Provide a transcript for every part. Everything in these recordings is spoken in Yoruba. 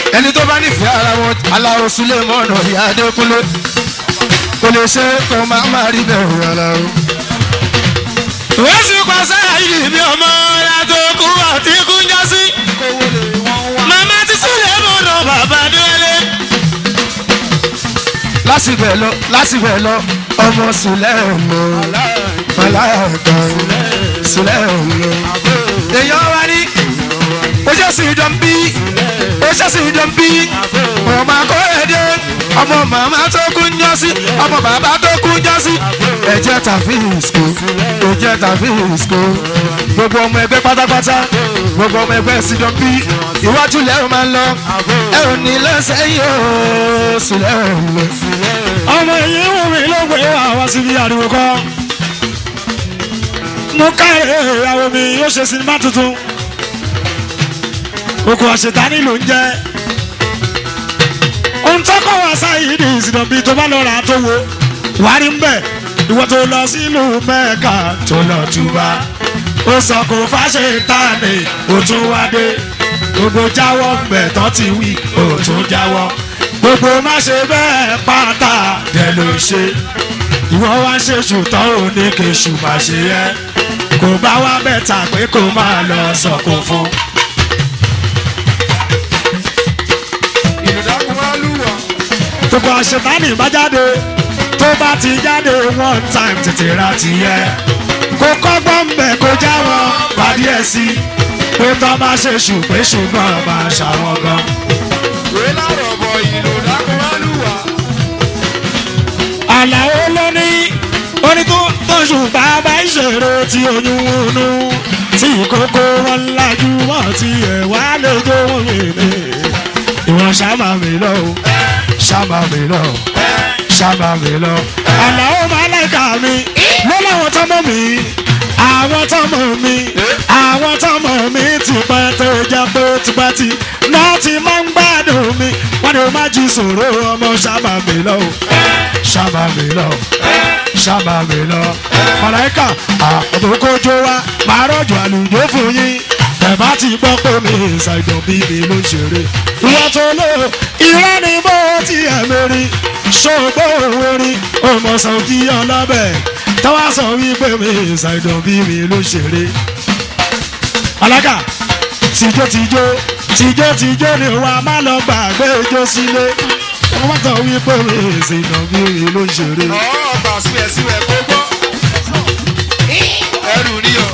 ẹni tó bá nífẹ̀ẹ́ ara wọn aláwo sulé mọ́nà ìyá adékúnlé kò lè ṣe kó má má rí bẹ́ẹ̀ aláwo. wọ́n sì pàṣẹ àyè mi ọmọ yàtọ̀ kú àti kú ń já sí. màmá ti sulé mọ́nà bàbá délé. lásìkò ẹ̀ lọ lásìkò ẹ̀ lọ ọmọ sulé mọ́ màláyàtọ̀ sulé mọ́. èèyàn wá ní ojú sì dán bí ojú sì dán bí ọmọ akóredé ọmọ màmá tó kú ń jọ sí ọmọ bàbá tó kú ń jọ sí ẹ̀jẹ̀ tàbí ìsìkò ẹ̀jẹ̀ tàbí ìsìkò gbogbo ọmọ ẹgbẹ́ pátápátá gbogbo ọmọ ẹgbẹ́ sì dán bí iwájú lẹ́rù máa ń lọ ẹ̀rù ní lẹ́sẹ̀yìn ooo sílẹ̀ lọ. ọmọ èyí wù mí ló gbé wá wá síbi ariwo kọ́ mo káre ìyàwó mi yóò ṣe sinimá tuntun oko àṣetánì ló ń jẹ́ ohun tó kọ́ wá sáyé ní ìsìnàbí tó bá lọ rà á tó wo wà rí ń bẹ̀ ìwọ tó lọ sílùú mẹ́ẹ̀ka tó lọ túbà ó sọ kò fàṣẹ tánì ó tún wá dé gbogbo jáwọ́ gbẹ̀ tán ti wí ó tún jáwọ́ gbogbo má ṣe bẹ́ẹ̀ pátá dẹ̀ ló ṣe ìwọ wá ṣe ṣùtọ́ òní kèṣù má ṣe yẹ kò bá wá bẹ́tà pé kò máa lọ sọ̀kò fún. ìlúdàkùn wá lùwà. gbogbo àṣetánì bá jáde tó bá ti jáde one time tètè ra ti yẹ kó kọ́gbọ́n bẹ̀ kó jáwọ́ pàdé ẹ̀ sí pé tó bá ṣe ṣùgbẹ́ ṣùgbọ́n máa ṣàwọn gan. wèé lárọ̀ bọ̀ ìlúdàkùn wá lùwà. àlàó ló ní orí tó tóṣù bàbá ìṣòro tí oyún wọnú tí kókó wọn lájú wọn ti ẹ̀ wá lójó wọn mèlè ìwọ̀n ṣàmà mi lọ o ṣàmà mi lọ ṣàmà mi lọ. àlàó màláìka mi ló láwọn tọmọ mi àwọn tọmọ mi àwọn tọmọ mi ti pẹ́ tó jẹ́ pé tipẹ́tì náà ti máa ń gbádùn mi wọ́n ní o má jí sòro ọmọ ṣàmà mi lọ o ṣàmà mi lọ ṣàmà mi lọ. màláìka àbòkójó wa máa rọ̀jò àlùjó fún yín bẹ̀bá ti gbọ́ pé mi ṣàìdàn bí mi ló ń ṣeré. ìwọ tó lò irọ́ ni bó ti ẹ̀ mérí ṣògbó orí ọmọọ̀sán kí ọlọ́bẹ̀ tọ́wọ́ sọ wípé mi ṣàìdàn bí mi ló ń ṣeré. alága tìjó tìjó tìjó tìjó ni wà má lọ gbàgbé ijó sílé wọ́n sọ wípé mi ṣàìdàn bí mi ló ń ṣeré. ọ̀ọ́ gbà síbẹ̀síbẹ̀ kó gbọ́. ẹrù ni o.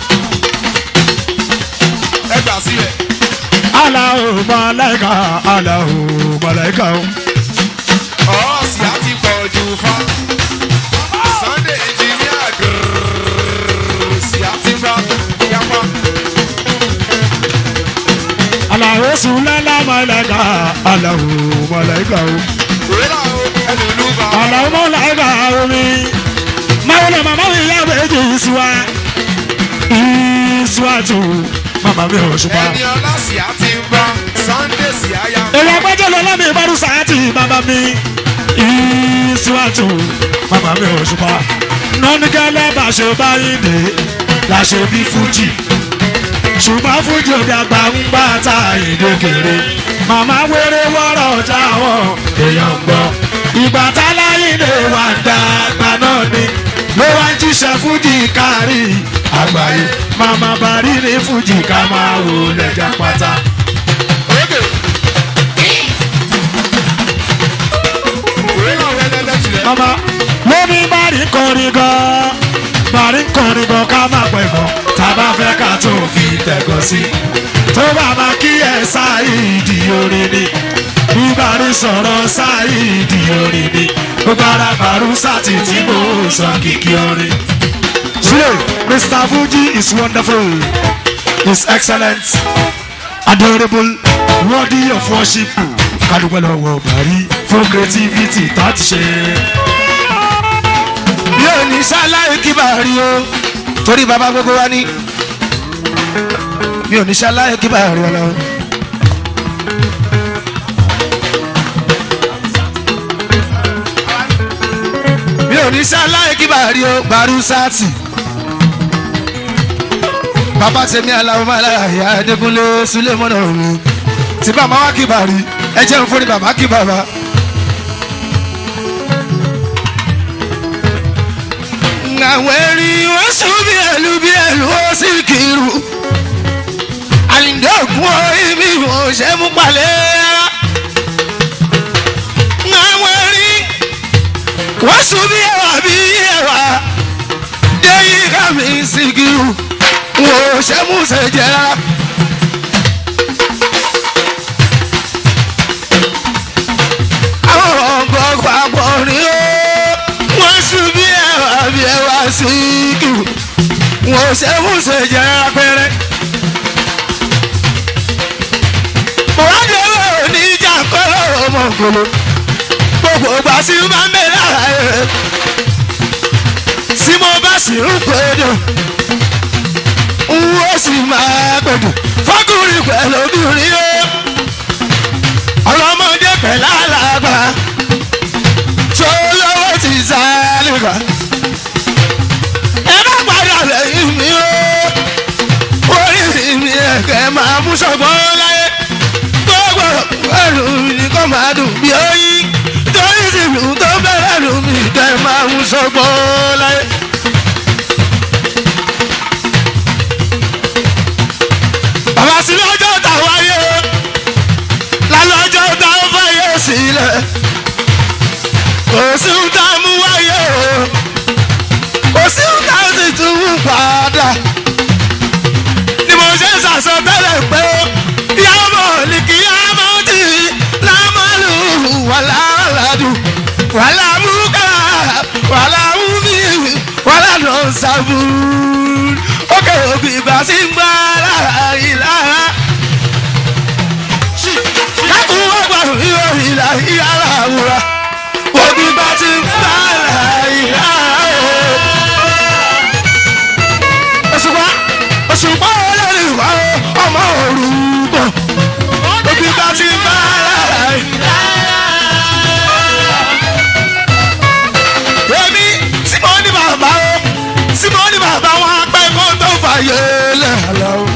ẹ gbà síbẹ̀. aláwo màláìka aláwo màláìka o. ọ̀ọ́ sì á ti pọ̀ jù fa. sunday engineer gírrrr sì á ti gbà yapa. aláwo sùlẹ́lá màláìka aláwo màláìka o. wèé làwọn ẹlòlú bá. aláwo màláìka omi. máwùlẹ̀ màmá mi yá méjì ìsúwà ìsúwà tù màmá mi ò ṣùpá. ẹni ọlá sì á ti ń bá sunday sì á yá. èyí agbẹ́jọ́ lọ lọ́mí ìbárù sàátì bàbá mi ìsúwà tù màmá mi ò ṣùpá. nọ́nìkẹ́lẹ́ bá ṣe báyìí dé la ṣe bí fújì ṣùgbọ́n fújì òde àgbà ń bá ta èdè kéré màmá wéré wọ́rọ̀ jáwọ́ èèyàn gbọ́ ìgbà táláyìnde wà dàgbà náà ni ló wá ń jíṣẹ́ fújì kárí àgbáyé màmá bàrí ní fújì ká máa wò lẹ́jà pátá. Oge. wèé làwọn ẹlẹ́lẹ́ tilẹ̀. màmá lóní bàrí kọrin gan bàrí kọrin gan ká má pẹ̀ gan tàbá fẹ́ ká tó fi tẹ̀gọ́ sí tó bá máa kí ẹ sáìdì orin ni bí bàrí sọ̀rọ̀ sáìdì orin ni gbogbo ara bàrú sátì tí mo sọ kìkì orin. Sule, Mr. Fuji is wonderful, is excellent, adorable, worthy of worship. Kádùpẹ́ lọ́wọ́ Bàrí fún creativity tó ti ṣe. yóò ní ṣáláì kí bàrí o torí bàbá gbogbo wa ní mi ò ní ṣáláì kí bàrí ọ lọ. mi ò ní ṣáláì kí bàrí o bàrú sáàtì bàbá tèmi aláwọ̀ máa lára ìyá adékúnlé sulemọ́nà mi tí bàbá wa kí bàrí ẹ jẹ́ ń fún ní bàbá kí bàbá. àwọn erin wọ́n sùn bí ẹlú bí ẹlú ó sì kiri àlìndé ògùn orí mi ò ṣe mú palẹ̀ rárá. àwọn erin wọ́n sùn bí ẹwà bí ẹwà déyìí ká mi sì kiri wọn ò ṣe mú ṣe jẹ rárá. àwọn ọgbọ́n papọ̀ ni ó wọ́n sùn bí ẹwà bí ẹwà sí kiri wọn ò ṣe mú ṣe jẹ rárá pẹ́rẹ́. mọ̀wádìí owó oníjà kọ́lọ́ ọmọ ògbóló gbogbo ìgbà tí ó máa ń bẹ lára ẹ̀ tí mo bá sì ń pèdè n ó sì máa pèdè fọkùnrin pẹ̀lú obìnrin ó ọlọ́mọdé pẹ̀lú àlàgbà tó lọ́wọ́ ti sá nígbà ẹ bá padà lẹ́yìn mi ó orí mi ẹ̀kẹ́ máa mú sọ̀gbọ́n láyé gbogbo ẹrù mi kò máa dùn bí oyin torí ìsìnkú tó bẹ̀rẹ̀ ẹrù mi kẹ́ máa mú sọ̀gbọ́n láyé. bàbá sí lọ́jọ́ tá a wáyé lálọ́jọ́ tá a fàyè sílẹ̀ kò sí ń tá a mú wáyé o kò sí ń tá a sì tún mú padà ni mo ṣe ń sàsọtẹ́lẹ̀ pé yàmọ ní kí yàmọ tì lámàlú wàlá aládùn wàlá múkà wàlá múmi wàlá nọ̀ọ́sàbù ókè òbí ìgbà sí ń gbá lára ìlara. kákùn wọ́n gbà yóò ìlà ìyára àwòrán òbí ìgbà sí ń gbá lára ìlara òṣùpá òṣùpá olórí wa ọmọ òrùkọ òbí bá ti bá ara èmi tí mo ní bàbá o tí mo ní bàbá wọn apẹ́ kó tó fàyè lẹ̀ àlọ́ o.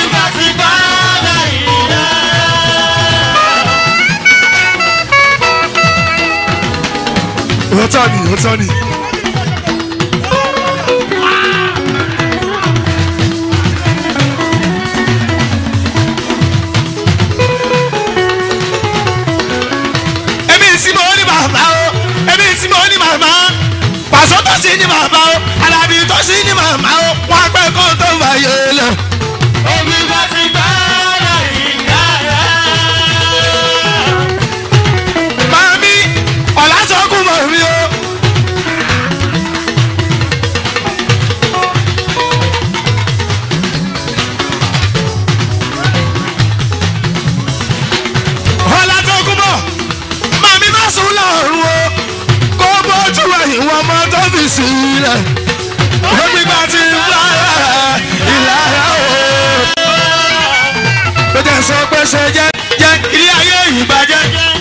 òótọ́ ni òótọ́ ni. èmi tí mo ní bàbá o èmi tí mo ní màmá pàṣọ tó sì ní bàbá o alábí tó sì ní màmá o wọn apẹ́ kó tó fàyè lẹ̀. Mami, ọ̀làsọ̀kùn mọ̀ mí o. ọ̀làsọ̀kùn mọ̀ màmí má sùn lọ́rùn o kó bójú ẹ̀yìn wọn mọ́ tó fi sílẹ̀ omi gba ti ń bá ìlara o. ó jẹ́ sọ pé ṣe jẹ́ jẹ́ ilé ayé ìbàjẹ́.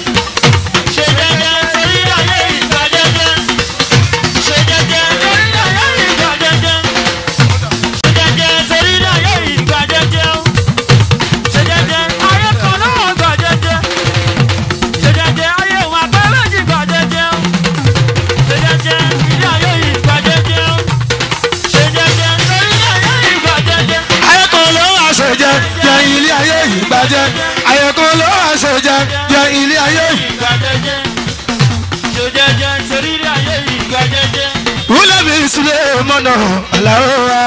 ayẹ̀kọ́ ló wà ṣe jẹ́ jẹ́ ilé ayé ìbàjẹ́ ayẹ̀kọ́ ló wà ṣe jẹ́ jẹ́ ilé ayé ìbàjẹ́. wúlẹ̀ mi sílẹ̀ mọ́nà àlàó wa.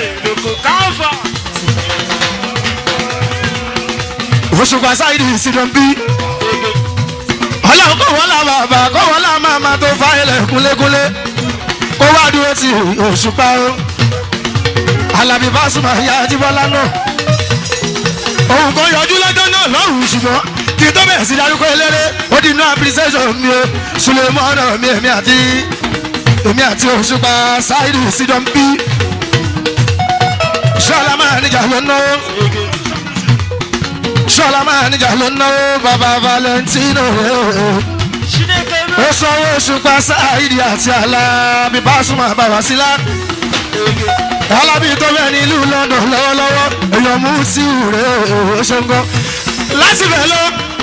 òṣùpá sáyidì ìsìnkàn bí. ọlọ́run kò wọ́n la bàbá kò wọ́n la màmá tó fa ilẹ̀ kúnlékúnlé kó wá dúró ti òṣùpá o. alábí Pasuma ya Ajíbọ́lá náà. òun kò yọjú lọ́jọ́ náà lọ́rùn ṣùgbọ́n kí n tó bẹ̀rẹ̀ sí darúgbó eléré ó di inú appreciation mi o Sulemana mi èmi àti èmi àti òṣùpá sáyidì ìsìnkàn bí. ṣọlá máa níjà ló náwó ṣọlá máa níjà ló náwó bàbá Valentino ó sanwó òṣùpá sáyidì àti alábí Pasuma bàbá sílá alábí tó bẹ́ẹ̀ ní ìlú London lọ́wọ́lọ́wọ́ èèyàn mú sí ìrè òṣèǹgọ́ láti bẹ̀ lọ